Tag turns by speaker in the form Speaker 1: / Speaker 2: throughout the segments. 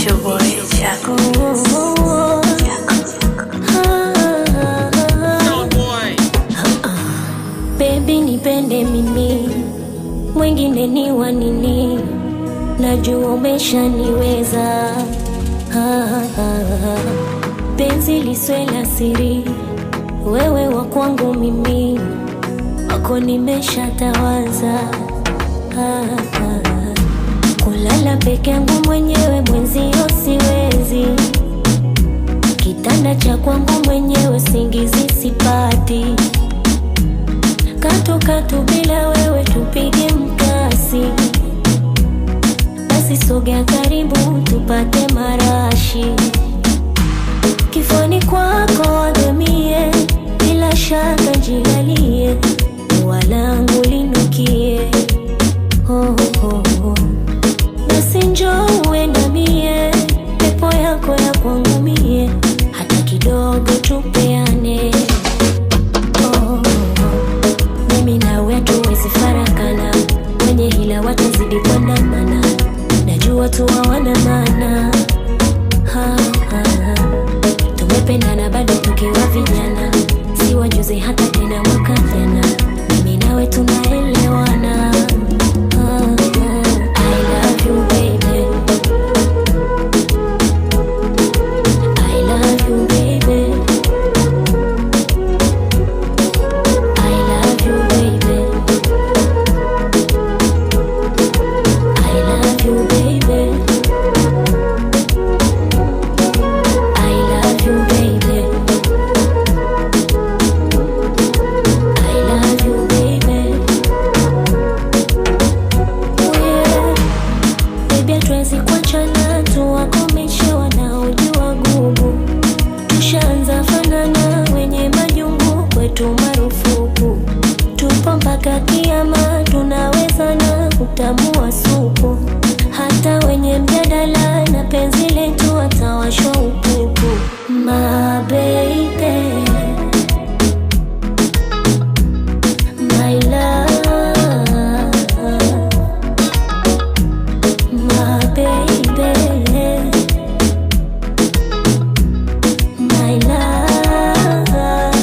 Speaker 1: It's your boy, Chaco.
Speaker 2: Baby nipende mimi, mwingine ni wa nini? Najua umeshaniweza. Ah, ah, ah. Penzi liswe la siri, wewe wa kwangu mimi, wako nimeshatawaza. Ah, ah. Kulala peke yangu mwenyewe mwenzio siwezi, kitanda cha kwangu mwenyewe singizi sipati katu katu bila wewe tupige mkasi, basi sogea karibu tupate marashi kifoni kwako wagamie, bila shaka jilalie, walangu linukie oh, oh, oh. Basi njoo uendamie, pepo yako ya kwangu mie, hata kidogo tupeane oh, oh. Mimi nawe hatuwezi farakana, wenye hila watazidi kuandamana, najua tu hawana maana ha, ha, ha. Tumependana bado tukiwa vijana, si wajuzi hata tena mwaka jana, mimi nawe tunaelewana ha, ha. I love you baby, I love you baby. I love you, baby. I love you, baby. I love you, baby. I love you, baby. Yeah. Baby, hatuwezi kuachana, tuwakomeshe wanaojua gugu. Tushaanza fanana, wenye majungu kwetu marufuku. Tupo mpaka kiama, tunaweza na kutamua supu. Hata wenye mjadala na penzi letu watawashwa upupu. My baby, my love, my baby. My love.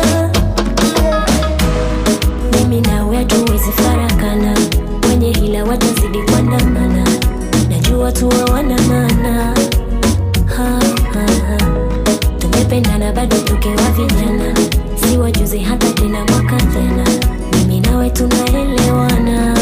Speaker 2: Mimi nawe hatuwezi farakana, wenye hila watazidi kuandamana, najua tu hawana maana ha, ha, ha. Tumependana bado tukiwa vijana, si wajuzi hata tena mwaka jana, mimi nawe tunaelewana